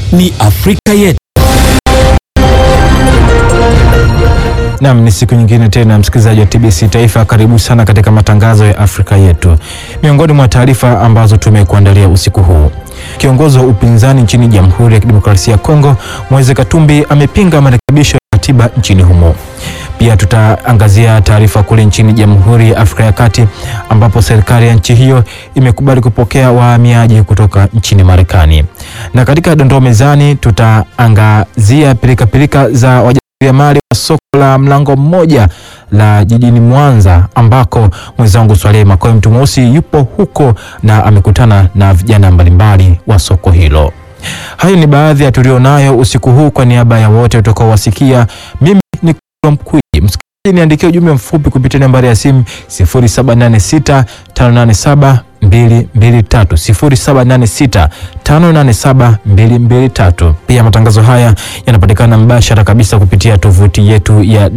ni Afrika Yetu. Nam, ni siku nyingine tena, msikilizaji wa TBC Taifa, karibu sana katika matangazo ya Afrika Yetu. Miongoni mwa taarifa ambazo tumekuandalia usiku huu, kiongozi wa upinzani nchini Jamhuri ya Kidemokrasia ya Kongo Moise Katumbi amepinga marekebisho ya katiba nchini humo. Pia tutaangazia taarifa kule nchini Jamhuri ya Afrika ya Kati ambapo serikali ya nchi hiyo imekubali kupokea wahamiaji kutoka nchini Marekani. Na katika dondoo mezani tutaangazia pilikapilika za wajasiriamali wa soko la mlango mmoja la jijini Mwanza ambako mwenzangu Swalehe Makoe mtu mweusi yupo huko na amekutana na vijana mbalimbali wa soko hilo. Hayo ni baadhi ya tulionayo usiku huu. Kwa niaba ya wote utakaowasikia, mimi ni Mkwiji. Msikilizaji, niandikia ujumbe mfupi kupitia nambari ya simu 0786 587 223 0786 587 223. Pia matangazo haya yanapatikana mbashara kabisa kupitia tovuti yetu ya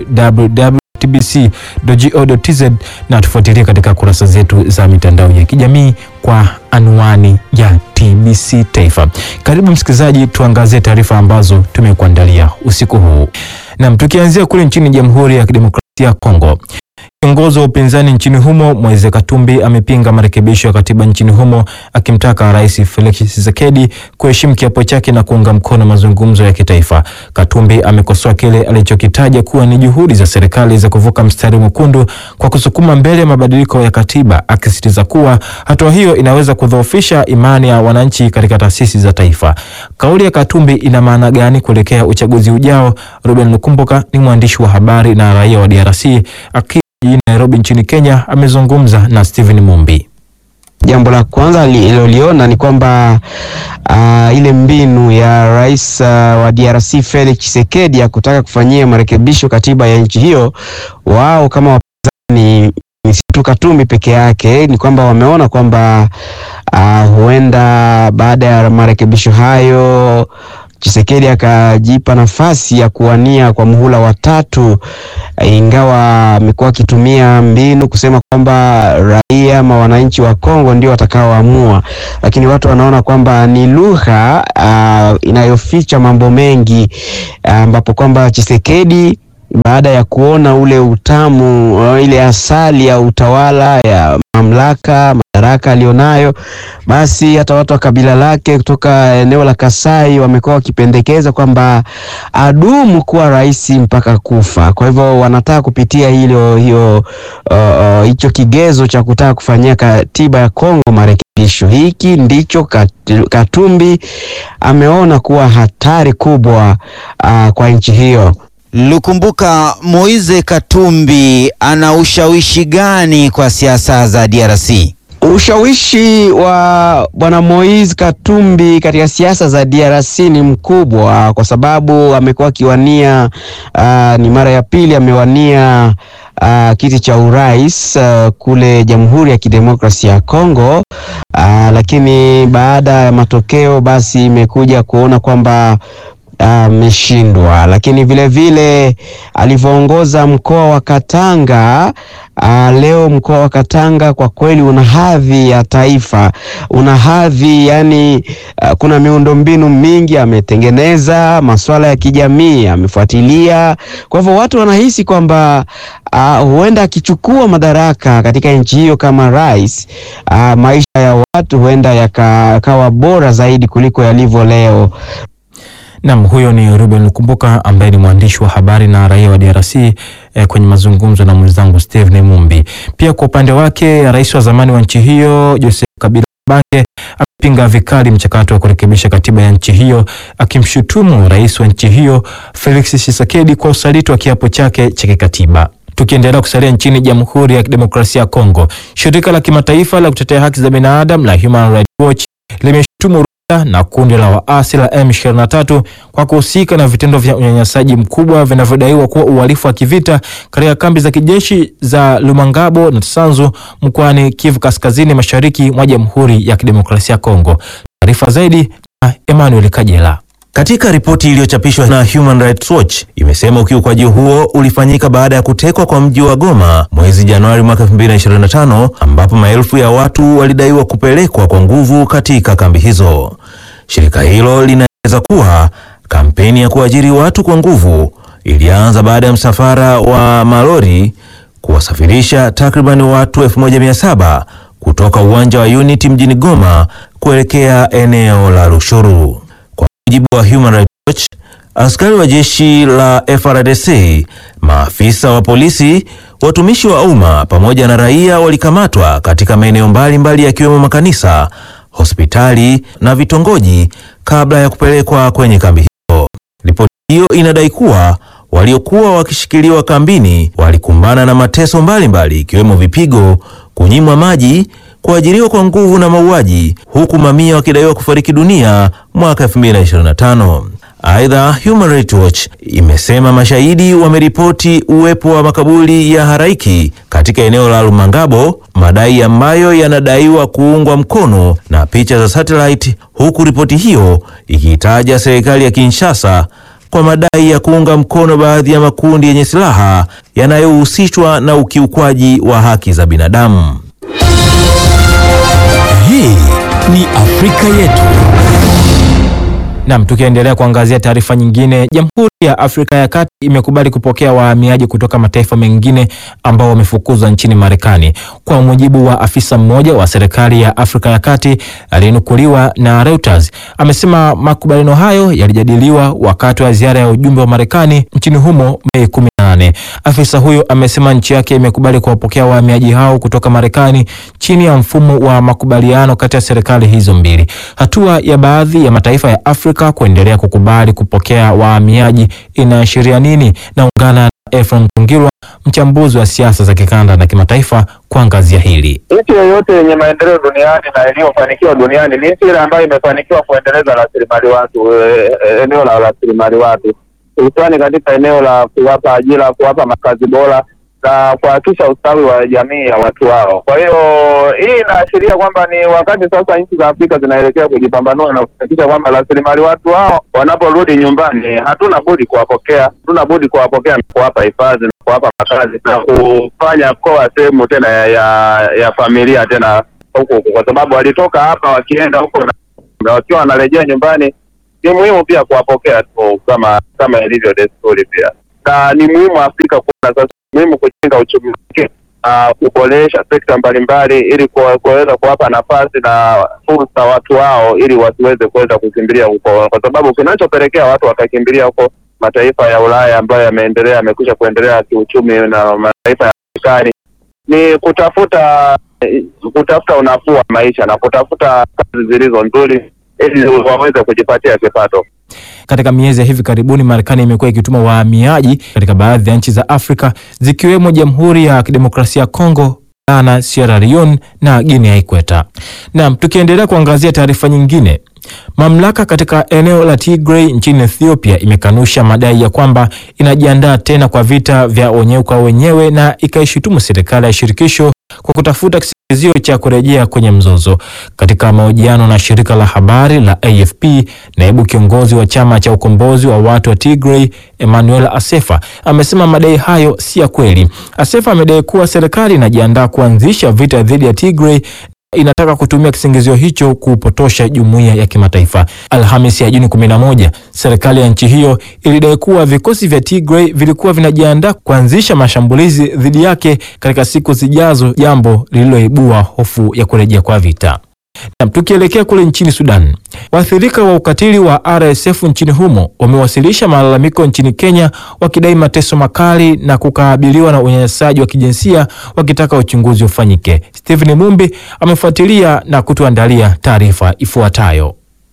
www.tbc.go.tz na tufuatilie katika kurasa zetu za mitandao ya kijamii kwa anwani ya TBC Taifa. Karibu msikilizaji, tuangazie taarifa ambazo tumekuandalia usiku huu. Nam, tukianzia kule nchini Jamhuri ya Kidemokrasia ya Kongo. Kiongozi wa upinzani nchini humo Moise Katumbi amepinga marekebisho ya katiba nchini humo akimtaka Rais Felix Tshisekedi kuheshimu kiapo chake na kuunga mkono mazungumzo ya kitaifa. Katumbi amekosoa kile alichokitaja kuwa ni juhudi za serikali za kuvuka mstari mwekundu kwa kusukuma mbele mabadiliko ya katiba, akisisitiza kuwa hatua hiyo inaweza kudhoofisha imani ya wananchi katika taasisi za taifa. Kauli ya Katumbi ina maana gani kuelekea uchaguzi ujao? Ruben Lukumbuka ni mwandishi wa habari na raia wa DRC aki jijini Nairobi nchini Kenya amezungumza na Steven Mumbi. Jambo la kwanza aliloliona ni kwamba uh, ile mbinu ya rais uh, wa DRC Felix Tshisekedi ya kutaka kufanyia marekebisho katiba ya nchi hiyo, wao kama wapinzani ni si tu Katumbi peke yake, ni kwamba wameona kwamba uh, huenda baada ya marekebisho hayo Chisekedi akajipa nafasi ya kuwania kwa muhula wa tatu, ingawa amekuwa akitumia mbinu kusema kwamba raia ama wananchi wa Kongo ndio watakaoamua, lakini watu wanaona kwamba ni lugha uh, inayoficha mambo mengi ambapo uh, kwamba Chisekedi baada ya kuona ule utamu uh, ile asali ya utawala ya mamlaka madaraka alionayo, basi hata watu wa kabila lake kutoka eneo la Kasai wamekuwa wakipendekeza kwamba adumu kuwa rais mpaka kufa. Kwa hivyo wanataka kupitia hilo hiyo hicho uh, kigezo cha kutaka kufanyia katiba ya Kongo marekebisho. Hiki ndicho Katumbi ameona kuwa hatari kubwa uh, kwa nchi hiyo. Lukumbuka, Moise Katumbi ana ushawishi gani kwa siasa za DRC? Ushawishi wa bwana Moise Katumbi katika siasa za DRC ni mkubwa kwa sababu amekuwa akiwania, uh, ni mara ya pili amewania uh, kiti cha urais uh, kule Jamhuri ya Kidemokrasia ya Kongo, uh, lakini baada ya matokeo basi imekuja kuona kwamba ameshindwa uh, lakini vile vile alivyoongoza mkoa wa Katanga uh, leo mkoa wa Katanga kwa kweli una hadhi ya taifa, una hadhi yani, uh, kuna miundombinu mingi ametengeneza, masuala ya kijamii amefuatilia. Kwa hivyo watu wanahisi kwamba uh, huenda akichukua madaraka katika nchi hiyo kama rais, uh, maisha ya watu huenda yakawa bora zaidi kuliko yalivyo leo. Nam, huyo ni Ruben Lukumbuka ambaye ni mwandishi wa habari na raia wa DRC eh, kwenye mazungumzo na mwenzangu Steven Mumbi. Pia kwa upande wake rais wa zamani wa nchi hiyo Joseph Kabila Kabange amepinga vikali mchakato wa kurekebisha katiba ya nchi hiyo akimshutumu rais wa nchi hiyo Felix Tshisekedi kwa usaliti wa kiapo chake cha kikatiba. Tukiendelea kusalia nchini Jamhuri ya Kidemokrasia ya Kongo, shirika la kimataifa la kutetea haki za binadamu la Human Rights Watch limeshutumu na kundi la waasi la M23 kwa kuhusika na vitendo vya unyanyasaji mkubwa vinavyodaiwa kuwa uhalifu wa kivita katika kambi za kijeshi za Lumangabo na Tsanzu mkoani Kivu Kaskazini Mashariki mwa Jamhuri ya Kidemokrasia ya Kongo. Taarifa zaidi na Emmanuel Kajela. Katika ripoti iliyochapishwa na Human Rights Watch imesema ukiukwaji huo ulifanyika baada ya kutekwa kwa mji wa Goma mwezi Januari mwaka 2025 ambapo maelfu ya watu walidaiwa kupelekwa kwa nguvu katika kambi hizo. Shirika hilo linaeleza ameeleza kuwa kampeni ya kuajiri watu kwa nguvu ilianza baada ya msafara wa malori kuwasafirisha takriban watu 1700 kutoka uwanja wa Unity mjini Goma kuelekea eneo la Rushuru. Kwa mujibu wa Human Rights Watch, askari wa jeshi la FRDC, maafisa wa polisi, watumishi wa umma pamoja na raia walikamatwa katika maeneo mbalimbali yakiwemo makanisa, hospitali na vitongoji kabla ya kupelekwa kwenye kambi hiyo. Ripoti hiyo inadai kuwa waliokuwa wakishikiliwa kambini walikumbana na mateso mbalimbali ikiwemo vipigo, kunyimwa maji, kuajiriwa kwa nguvu na mauaji, huku mamia wakidaiwa kufariki dunia mwaka 2025. Aidha, Human Rights Watch imesema mashahidi wameripoti uwepo wa makaburi ya haraiki katika eneo la Lumangabo, madai ambayo yanadaiwa kuungwa mkono na picha za satellite, huku ripoti hiyo ikiitaja serikali ya Kinshasa kwa madai ya kuunga mkono baadhi ya makundi yenye silaha yanayohusishwa na ukiukwaji wa haki za binadamu. Hii ni Afrika yetu. Nam, tukiendelea kuangazia taarifa nyingine, Jamhuri ya Afrika ya Kati imekubali kupokea wahamiaji kutoka mataifa mengine ambao wamefukuzwa nchini Marekani. Kwa mujibu wa afisa mmoja wa serikali ya Afrika ya Kati aliyenukuliwa na Reuters, amesema makubaliano hayo yalijadiliwa wakati wa ziara ya ujumbe wa Marekani nchini humo Mei 18. Afisa huyo amesema nchi yake imekubali kuwapokea wahamiaji hao kutoka Marekani chini ya mfumo wa makubaliano kati ya serikali hizo mbili. Hatua ya baadhi ya mataifa ya Afrika kuendelea kukubali kupokea wahamiaji inaashiria nini? Naungana na Efron Tungirwa, mchambuzi wa siasa za kikanda na kimataifa, kuangazia hili. Nchi yoyote yenye maendeleo duniani na iliyofanikiwa duniani ni nchi ile ambayo imefanikiwa kuendeleza rasilimali watu, e, e, eneo la rasilimali watu, hususani katika eneo la kuwapa ajira, kuwapa makazi bora na kuhakikisha ustawi wa jamii ya watu wao. Kwa hiyo hii inaashiria kwamba ni wakati sasa nchi za Afrika zinaelekea kujipambanua na kuhakikisha kwamba rasilimali watu wao wanaporudi nyumbani, hatuna budi kuwapokea, hatuna budi kuwapokea na kuwapa hifadhi na kuwapa makazi na kufanya koa sehemu tena ya, ya, ya familia tena huku huku, kwa sababu walitoka hapa wakienda huko na na wakiwa wanarejea nyumbani, ni muhimu pia kuwapokea tu kama kama ilivyo desturi pia, na ni muhimu Afrika kuona sasa muhimu kujenga uchumi wake, uh, kuboresha sekta mbalimbali ili kuwa- kuweza kuwapa nafasi na fursa watu wao ili wasiweze kuweza kukimbilia huko, kwa sababu kinachopelekea watu wakakimbilia huko mataifa ya Ulaya ambayo yameendelea yamekwisha kuendelea kiuchumi na mataifa ya Marekani ni kutafuta kutafuta unafuu wa maisha na kutafuta kazi zilizo nzuri ili waweze kujipatia kipato. Katika miezi ya hivi karibuni, Marekani imekuwa ikituma wahamiaji katika baadhi ya nchi za Afrika zikiwemo Jamhuri ya Kidemokrasia ya Kongo, Ghana, Sierra Leone na Guinea Ikweta. Naam, tukiendelea kuangazia taarifa nyingine, mamlaka katika eneo la Tigray nchini Ethiopia imekanusha madai ya kwamba inajiandaa tena kwa vita vya wenyewe kwa wenyewe na ikaishutumu serikali ya shirikisho kwa kutafuta kisingizio cha kurejea kwenye mzozo. Katika mahojiano na shirika la habari la AFP, naibu kiongozi wa chama cha ukombozi wa watu wa Tigray Emmanuel Asefa amesema madai hayo si ya kweli. Asefa amedai kuwa serikali inajiandaa kuanzisha vita dhidi ya Tigray inataka kutumia kisingizio hicho kupotosha jumuiya ya kimataifa. Alhamisi ya Juni 11, serikali ya nchi hiyo ilidai kuwa vikosi vya Tigray vilikuwa vinajiandaa kuanzisha mashambulizi dhidi yake katika siku zijazo, jambo lililoibua hofu ya kurejea kwa vita. Na tukielekea kule nchini Sudan, waathirika wa ukatili wa RSF nchini humo wamewasilisha malalamiko nchini Kenya wakidai mateso makali na kukabiliwa na unyanyasaji wa kijinsia wakitaka uchunguzi ufanyike. Stephen Mumbi amefuatilia na kutuandalia taarifa ifuatayo.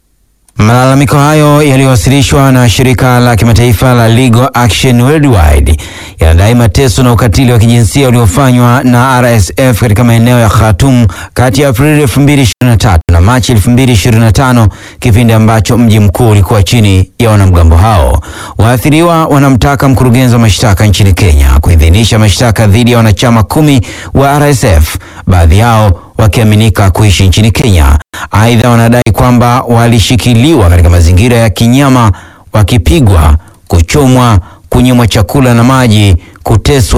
Malalamiko hayo yaliyowasilishwa na shirika la kimataifa la Legal Action Worldwide yanadai mateso na ukatili wa kijinsia uliofanywa na RSF katika maeneo ya Khartoum kati ya Aprili 2023 na Machi 2025, kipindi ambacho mji mkuu ulikuwa chini ya wanamgambo hao. Waathiriwa wanamtaka mkurugenzi wa mashtaka nchini Kenya kuidhinisha mashtaka dhidi ya wanachama kumi wa RSF, baadhi yao wakiaminika kuishi nchini Kenya. Aidha, wanadai kwamba walishikiliwa katika mazingira ya kinyama, wakipigwa, kuchomwa, kunyimwa chakula na maji, kuteswa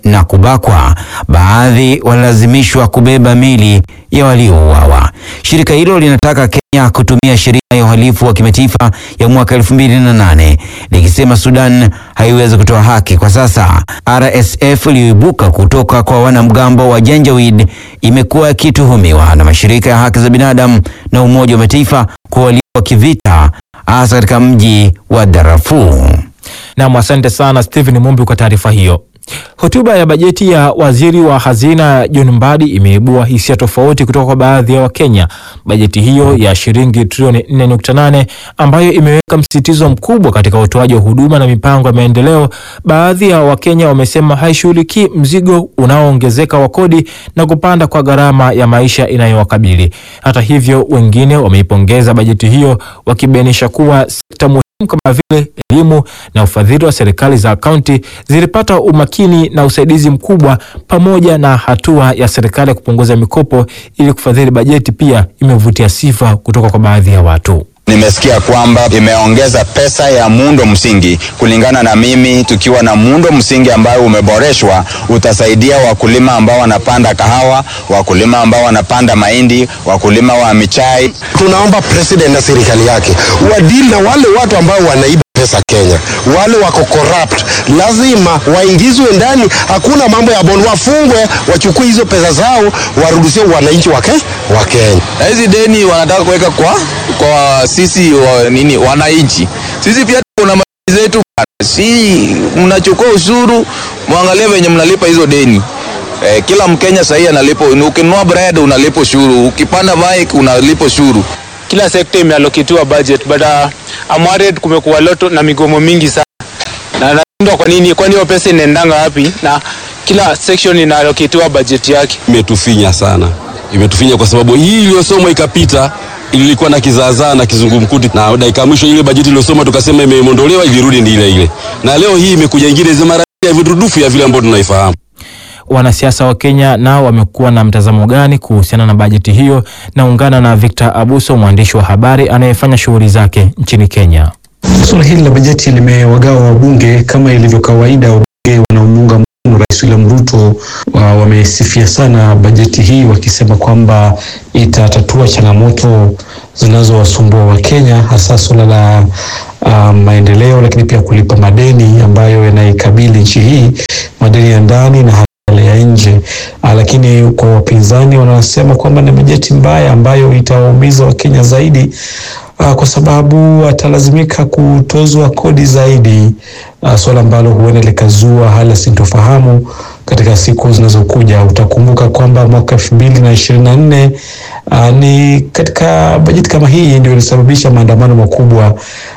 na kubakwa. Baadhi walilazimishwa kubeba mili ya waliouawa. Shirika hilo linataka Kenya kutumia sheria ya uhalifu wa kimataifa ya mwaka 2008 likisema Sudan haiwezi kutoa haki kwa sasa. RSF iliyoibuka kutoka kwa wanamgambo wa Janjaweed imekuwa ikituhumiwa na mashirika ya haki za binadamu na Umoja wa Mataifa kwa uhalifu wa kivita hasa katika mji wa Darfur. Nam, asante sana Stephen Mumbi kwa taarifa hiyo. Hotuba ya bajeti ya waziri wa hazina John Mbadi imeibua hisia tofauti kutoka kwa baadhi ya Wakenya. Bajeti hiyo ya shilingi trilioni 4.8 ambayo imeweka msisitizo mkubwa katika utoaji wa huduma na mipango ya maendeleo, baadhi ya Wakenya wamesema haishughulikii mzigo unaoongezeka wa kodi na kupanda kwa gharama ya maisha inayowakabili. Hata hivyo, wengine wameipongeza bajeti hiyo wakibainisha kuwa sekta muhimu kama vile elimu na ufadhili wa serikali za kaunti zilipata umakini na usaidizi mkubwa, pamoja na hatua ya serikali ya kupunguza mikopo ili kufadhili bajeti pia imevutia sifa kutoka kwa baadhi ya watu. Nimesikia kwamba imeongeza pesa ya muundo msingi. Kulingana na mimi, tukiwa na muundo msingi ambao umeboreshwa, utasaidia wakulima ambao wanapanda kahawa, wakulima ambao wanapanda mahindi, wakulima wa michai. Tunaomba president na serikali yake wadili na wale watu ambao wanaiba pesa Kenya, wale wako corrupt, lazima waingizwe ndani. Hakuna mambo ya bond, wafungwe, wachukue hizo pesa zao, warudishie wananchi wa Ke- wa Kenya. na hizi deni wanataka kuweka kwa kwa sisi wa, nini wananchi. Sisi pia kuna mali zetu bana. si mnachukua ushuru, mwangalie venye mnalipa hizo deni. Eh, kila Mkenya sahii analipa, ukinunua bread unalipa ushuru, ukipanda bike unalipa ushuru. kila sekta imealloketiwa budget but uh, I'm worried kumekuwa loto na migomo mingi sana na nashindwa kwa nini, kwani hiyo pesa inaendanga wapi? Na kila section inaalloketiwa budget yake. imetufinya sana, imetufinya kwa sababu hii iliyosomwa ikapita ilikuwa na kizaazaa na kizungumkuti, na dakika ya mwisho ile bajeti iliyosoma tukasema imeondolewa, ilirudi ndi ile ile, na leo hii imekuja ingine za mara ya virudufu ya vile ambavyo tunaifahamu. Wanasiasa wa Kenya nao wamekuwa na mtazamo gani kuhusiana na bajeti hiyo? Naungana na Victor Abuso, mwandishi wa habari anayefanya shughuli zake nchini Kenya. Suala hili la bajeti limewagawa wabunge kama ilivyo kawaida. Wabunge wanaomuunga mkono Rais William Ruto wa, wamesifia sana bajeti hii wakisema kwamba itatatua changamoto zinazowasumbua Wakenya hasa suala la uh, maendeleo, lakini pia kulipa madeni ambayo yanaikabili nchi hii, madeni ya ndani na yale ya nje. Uh, lakini kwa wapinzani wanasema kwamba ni bajeti mbaya ambayo itawaumiza Wakenya zaidi uh, kwa sababu atalazimika kutozwa kodi zaidi, uh, swala ambalo huenda likazua hali ya sintofahamu katika siku zinazokuja. Utakumbuka kwamba mwaka elfu mbili na ishirini na nne uh, ni katika bajeti kama hii ndio ilisababisha maandamano makubwa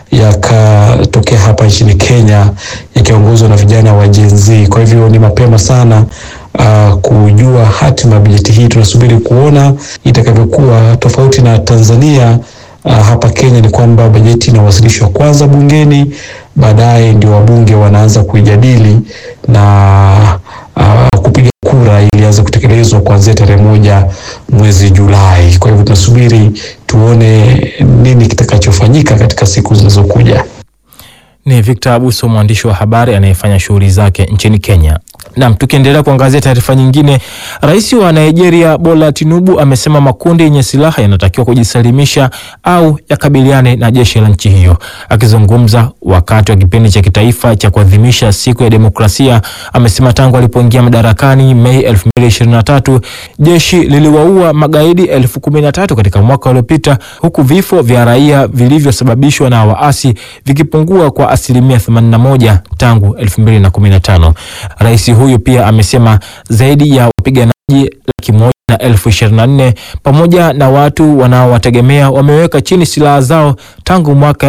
yakatokea hapa nchini Kenya yakiongozwa na vijana wa Gen Z. Kwa hivyo ni mapema sana uh, kujua hatima ya bajeti hii. Tunasubiri kuona itakavyokuwa. Tofauti na Tanzania, uh, hapa Kenya ni kwamba bajeti inawasilishwa kwanza bungeni, baadaye ndio wabunge wanaanza kuijadili na uh, kupiga kura ili anze kutekelezwa kuanzia tarehe moja mwezi Julai. Kwa hivyo tunasubiri tuone nini kitakachofanyika katika siku zinazokuja. Ni Victor Abuso, mwandishi wa habari anayefanya shughuli zake nchini Kenya. Nam, tukiendelea kuangazia taarifa nyingine, rais wa Nigeria Bola Tinubu amesema makundi yenye silaha yanatakiwa kujisalimisha au yakabiliane na jeshi la nchi hiyo. Akizungumza wakati wa kipindi cha kitaifa cha kuadhimisha siku ya demokrasia, amesema tangu alipoingia madarakani Mei 2023 jeshi liliwaua magaidi elfu kumi na tatu katika mwaka uliopita, huku vifo vya raia vilivyosababishwa na waasi vikipungua kwa asilimia 81 tangu 2015. Rais huyu pia amesema zaidi ya wapiganaji laki moja na elfu ishirini na nne pamoja na watu wanaowategemea wameweka chini silaha zao tangu mwaka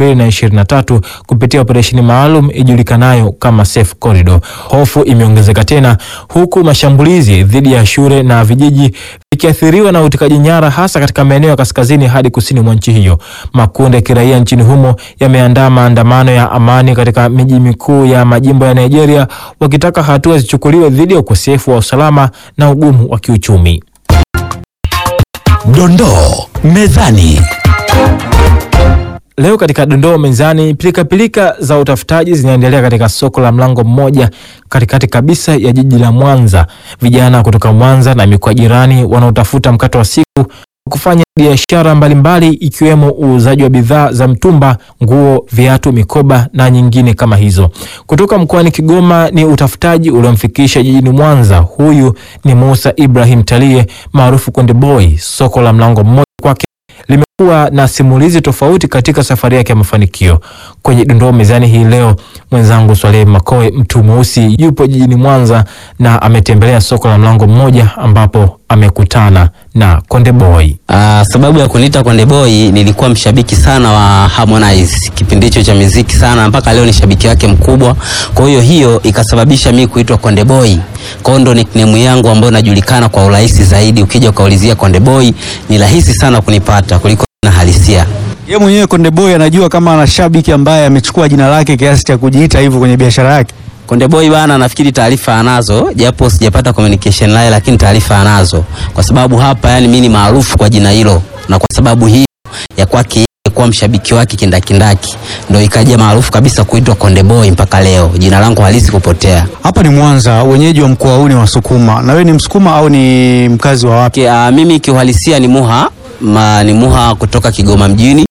2023 kupitia operesheni maalum ijulikanayo kama Safe Corridor. Hofu imeongezeka tena huku mashambulizi dhidi ya shule na vijiji vikiathiriwa na utekaji nyara hasa katika maeneo ya kaskazini hadi kusini mwa nchi hiyo. Makundi ya kiraia nchini humo yameandaa maandamano ya amani katika miji mikuu ya majimbo ya Nigeria wakitaka hatua zichukuliwe dhidi ya ukosefu wa usalama na ugumu wa kiuchumi. Dondoo mezani. Leo katika dondoo mezani, pilikapilika za utafutaji zinaendelea katika soko la Mlango Mmoja katikati kabisa ya jiji la Mwanza. Vijana kutoka Mwanza na mikoa jirani wanaotafuta mkato wa siku kufanya biashara mbalimbali ikiwemo uuzaji wa bidhaa za mtumba, nguo, viatu, mikoba na nyingine kama hizo. Kutoka mkoani Kigoma ni utafutaji uliomfikisha jijini Mwanza. Huyu ni Musa Ibrahim Talie maarufu Konde Boy. Soko la Mlango Mmoja kwake limekuwa na simulizi tofauti katika safari yake ya mafanikio. Kwenye dondoo mezani hii leo, mwenzangu Swaleh Makoe mtu mweusi yupo jijini Mwanza na ametembelea soko la Mlango Mmoja ambapo amekutana na Konde Boy. Uh, sababu ya kuniita Konde Boy nilikuwa mshabiki sana wa Harmonize kipindi hicho cha muziki sana, mpaka leo ni shabiki wake mkubwa. Kwa hiyo hiyo ikasababisha mimi kuitwa Konde Boy. Kwa hiyo ndo nickname yangu ambayo najulikana kwa urahisi zaidi. Ukija ukaulizia Konde Boy ni rahisi sana kunipata kuliko na halisia. Yeye mwenyewe Konde Boy anajua kama ana shabiki ambaye amechukua jina lake kiasi cha kujiita hivyo kwenye biashara yake. Konde Boy bana, nafikiri taarifa anazo, japo sijapata communication naye, lakini taarifa anazo, kwa sababu hapa, yani mimi ni maarufu kwa jina hilo, na kwa sababu hiyo ya kwake yeye kuwa mshabiki wake kindakindaki, ndo ikaja maarufu kabisa kuitwa Konde Boy mpaka leo, jina langu halisi kupotea. Hapa ni Mwanza, wenyeji wa mkoa huu ni Wasukuma. Na wewe ni Msukuma au ni mkazi wa wapi? Okay, uh, mimi kiuhalisia ni Muha ma, ni Muha kutoka Kigoma mjini.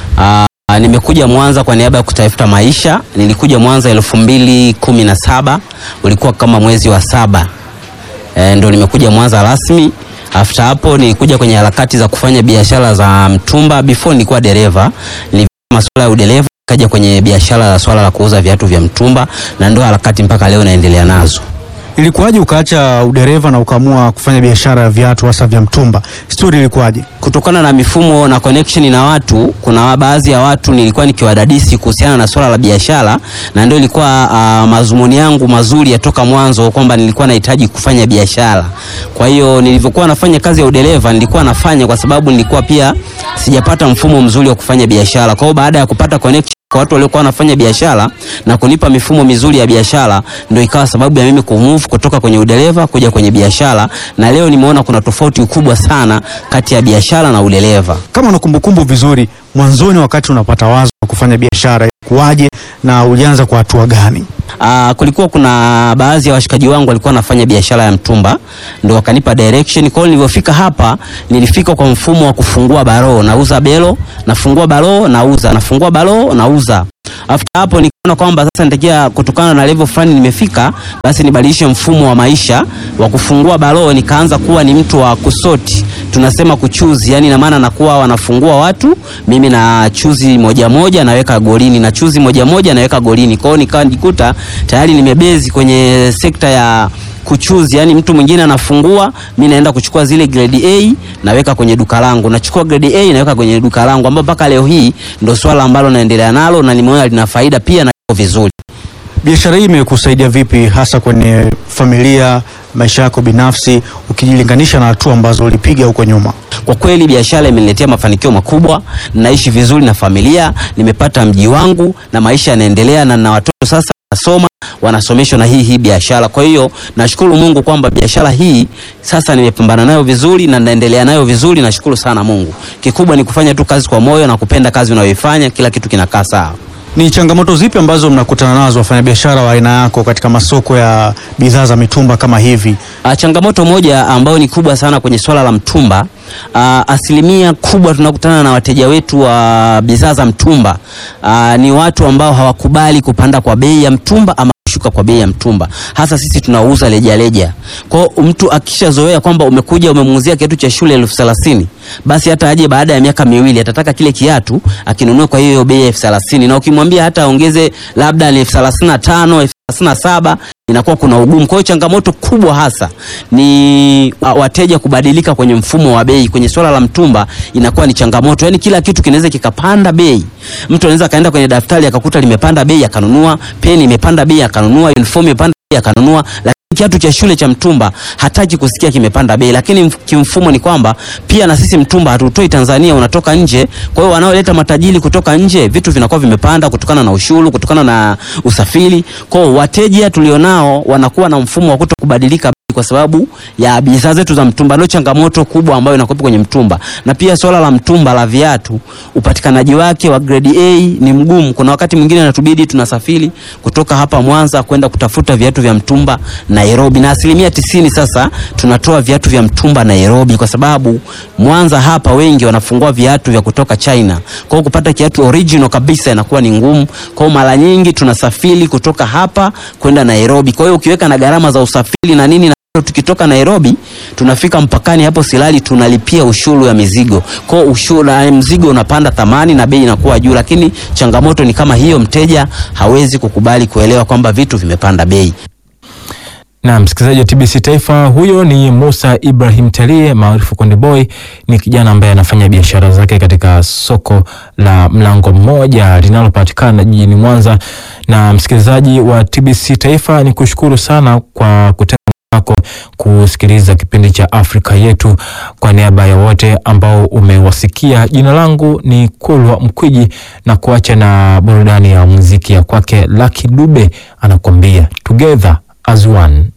Uh, nimekuja Mwanza kwa niaba ya kutafuta maisha. Nilikuja Mwanza elfu mbili kumi na saba ulikuwa kama mwezi wa saba e, ndo nimekuja Mwanza rasmi. After hapo nilikuja kwenye harakati za kufanya biashara za mtumba. Before nilikuwa dereva, nilifanya masuala ya udereva, kaja kwenye biashara la swala la kuuza viatu vya mtumba, na ndo harakati mpaka leo naendelea nazo. Ilikuwaje ukaacha udereva na ukaamua kufanya biashara ya viatu hasa vya mtumba? Story ilikuwaje? Kutokana na mifumo na connection na watu, kuna baadhi ya watu nilikuwa nikiwadadisi kuhusiana na swala la biashara, na ndio ilikuwa uh, mazumuni yangu mazuri ya toka mwanzo kwamba nilikuwa nahitaji kufanya biashara. Kwa hiyo nilivyokuwa nafanya kazi ya udereva, nilikuwa nafanya kwa sababu nilikuwa pia sijapata mfumo mzuri wa kufanya biashara. Kwa hiyo baada ya kupata connection kwa watu waliokuwa wanafanya biashara na kunipa mifumo mizuri ya biashara, ndio ikawa sababu ya mimi kumove kutoka kwenye udereva kuja kwenye biashara, na leo nimeona kuna tofauti kubwa sana kati ya biashara na udereva. Kama una kumbukumbu vizuri, mwanzoni wakati unapata wazo wa kufanya biashara kuwaje na ulianza kwa hatua gani? Uh, kulikuwa kuna baadhi ya washikaji wangu walikuwa wanafanya biashara ya mtumba, ndio wakanipa direction. Kwa hiyo nilivyofika hapa, nilifika kwa mfumo wa kufungua baro, nauza belo, nafungua baro, nauza, nafungua baro, nauza. After hapo nikaona kwamba sasa nitakia kutokana na level fulani nimefika, basi nibadilishe mfumo wa maisha wa kufungua baro, nikaanza kuwa ni mtu wa kusoti, tunasema kuchuzi, yani ina maana nakuwa wanafungua watu, mimi na chuzi moja moja naweka golini, na chuzi moja moja naweka golini. Kwa hiyo nikawa nijikuta tayari nimebezi kwenye sekta ya kuchuzi yani, mtu mwingine anafungua, mi naenda kuchukua zile grade A naweka kwenye duka langu, nachukua grade A naweka kwenye duka langu, ambapo mpaka leo hii ndo swala ambalo naendelea nalo na nimeona lina faida pia na iko vizuri. Biashara hii imekusaidia vipi hasa kwenye familia, maisha yako binafsi, ukijilinganisha na hatua ambazo ulipiga huko nyuma? Kwa kweli biashara imeniletea mafanikio makubwa, naishi vizuri na familia, nimepata mji wangu na maisha yanaendelea, na na watoto sasa nasoma wanasomeshwa na hii hii biashara. Kwa hiyo nashukuru Mungu kwamba biashara hii sasa nimepambana nayo vizuri na naendelea nayo vizuri. Nashukuru sana Mungu. Kikubwa ni kufanya tu kazi kwa moyo na kupenda kazi unayoifanya, kila kitu kinakaa sawa. Ni changamoto zipi ambazo mnakutana nazo wafanyabiashara wa aina yako katika masoko ya bidhaa za mitumba kama hivi? Uh, changamoto moja ambayo ni kubwa sana kwenye swala la mtumba uh, asilimia kubwa tunakutana na wateja wetu wa bidhaa za mtumba uh, ni watu ambao hawakubali kupanda kwa bei ya mtumba ama kushuka kwa bei ya mtumba, hasa sisi tunauza rejareja. Kwa hiyo mtu akishazoea kwamba umekuja umemuuzia kiatu cha shule elfu thelathini basi hata aje baada ya miaka miwili atataka kile kiatu akinunua kwa hiyo bei ya elfu thelathini na ukimwambia hata aongeze labda ni elfu thelathini na tano elfu thelathini na saba inakuwa kuna ugumu. Kwa hiyo changamoto kubwa hasa ni uh, wateja kubadilika kwenye mfumo wa bei. Kwenye swala la mtumba inakuwa ni changamoto, yaani kila kitu kinaweza kikapanda bei. Mtu anaweza akaenda kwenye daftari akakuta limepanda bei akanunua, peni imepanda bei akanunua, uniform imepanda bei akanunua, kiatu cha shule cha mtumba hataki kusikia kimepanda bei, lakini mf- kimfumo ni kwamba pia na sisi mtumba hatutoi Tanzania, unatoka nje. Kwa hiyo wanaoleta matajiri kutoka nje, vitu vinakuwa vimepanda kutokana na ushuru, kutokana na usafiri. Kwa hiyo wateja tulionao wanakuwa na mfumo wa kutokubadilika bei kwa sababu ya bidhaa zetu za mtumba. Ndio changamoto kubwa ambayo inakuwepo kwenye mtumba, na pia swala la mtumba la viatu, upatikanaji wake wa grade A ni mgumu. Kuna wakati mwingine inatubidi tunasafiri kutoka hapa Mwanza kwenda kutafuta viatu vya mtumba Nairobi, na asilimia tisini sasa tunatoa viatu vya mtumba Nairobi kwa sababu Mwanza hapa wengi wanafungua viatu vya kutoka China. Kwa hiyo kupata kiatu original kabisa inakuwa ni ngumu. Kwa hiyo mara nyingi tunasafiri kutoka hapa kwenda Nairobi. Kwa hiyo ukiweka na gharama za usafiri na nini na tukitoka Nairobi tunafika mpakani hapo Silali tunalipia ushuru ya mizigo. Kwa hiyo ushuru na mzigo unapanda thamani na bei inakuwa juu, lakini changamoto ni kama hiyo, mteja hawezi kukubali kuelewa kwamba vitu vimepanda bei. Na msikilizaji wa TBC Taifa, huyo ni Musa Ibrahim Talie maarufu Konde Boy. Ni kijana ambaye anafanya biashara zake katika soko la Mlango Mmoja linalopatikana jijini Mwanza. Na msikilizaji wa TBC Taifa, ni kushukuru sana kwa kutenga muda wako kusikiliza kipindi cha Afrika Yetu. Kwa niaba ya wote ambao umewasikia, jina langu ni Kulwa Mkwiji na kuacha na burudani ya muziki ya kwake Lucky Dube anakuambia together as one.